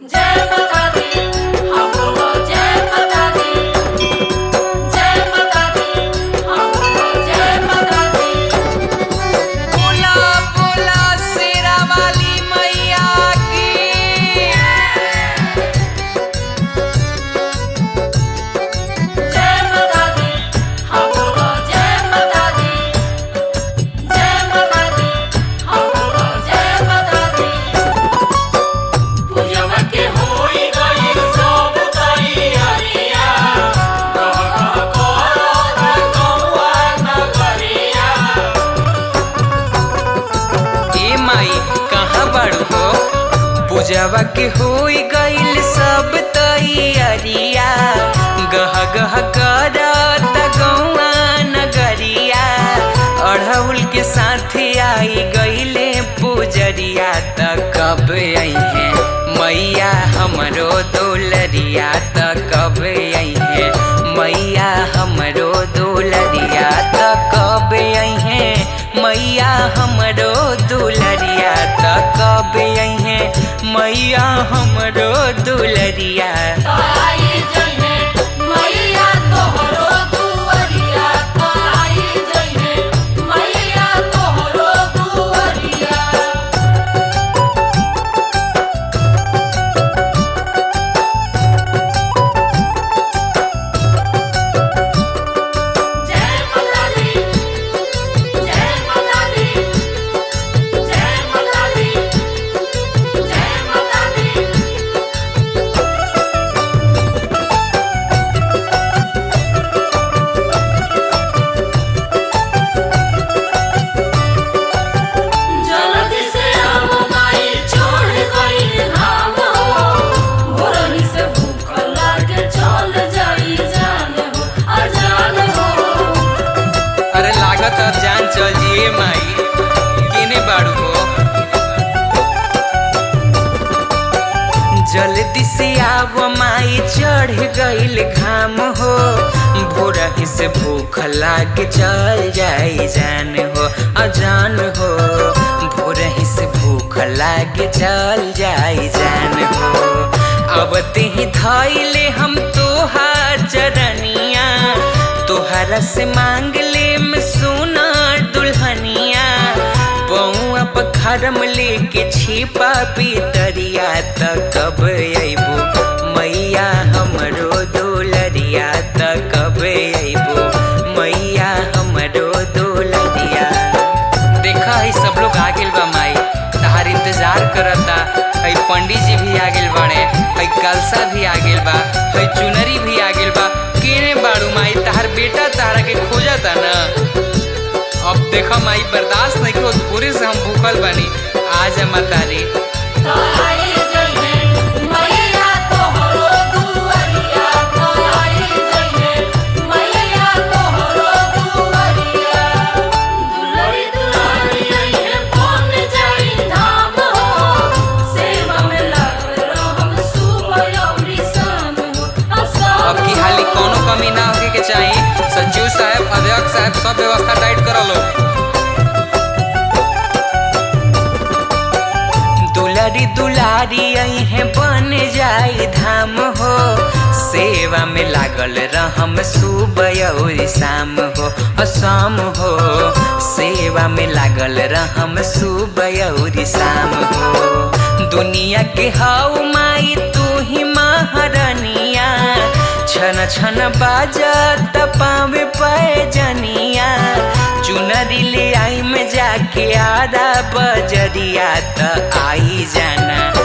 जय माता दी हम बोलो जय माता दी जय माता दी हम बोलो जय माता दी बोला बोला शेरा वाली मैया की जय माता दी हम बोलो जय माता दी जय माता दी हम बोलो जय माता दी पूजवा के होई गई सब तैयारिया कह कह करो गौआ नगरिया ए माई कहाँ बाड़ू हो पूजवा के होई गइल सब तैयारिया गह गह करत गौआ नगरिया अढ़ौल के साथ आई गइले पूजरिया त कब अइहे मैया हमरो दोलरिया त कब अइहे मैया हमरो दोलरिया त कब अइहे मैया हमरो दुलरिया त कब अइहे मैया हमरो दुलरिया आई जइने मैया तोहरो दुआरिया आई जइने मैया तोहरो दुआरिया जय माता दी जय माता दी जय माता दी जय माता दी जल्दी से हम माई छोड़ गई धाम हो भोरही से भूख लागे चल जाई जान हो अजान हो अरे लागत अब जान चल जिए माई केने बाड़ू हो जल्दी से आव माई चढ़ गइल घाम हो भोरही से भूख लाग चल जाई जान हो अजान हो भोरही से भूख लाग चल जाई जान हो अब ते धैले हम तोहार चरनिया तोहरा से मांग ले में सोना दुल्हनिया बउआ पखरम लेके छिपा पितरिया त कब अइबो मैया हमरो दोलरिया त कब अइबो मैया हमरो दोलरिया देखा है सब लोग आ गेल बा माई तहार इंतजार करता है पंडित जी भी आ गेल बाड़े है कलसा भी आ गेल बा है चुनरी भी आ गेल बा केने बाड़ू माई तहार बेटा तारा के खोजता ना अब देखा माई बर्दाश्त नहीं हो पूरे से हम भूखल बानी आज मतारी आई जइने मैया तोहरो दुआरिया आई जइने मैया तोहरो दुआरिया दुलरी दुलारी है कौन जाई धाम हो सेवा में लग रहम सुबह अउरी शाम हो अब की हाली कोनो कमी ना होके के चाहिए सचिव साहब अध्यक्ष साहब सब व्यवस्था टाइट कर लो दुलारी दुलारी है बन जाई धाम हो सेवा में लागल रहम सुबह और शाम हो असाम हो सेवा में लागल रहम सुबह और शाम हो दुनिया के हाउ माई तू ही महारानिया छन छन बाजत पावे पाए जनिया चुनरी ले आई में जाके आरा बजरिया त आई जाना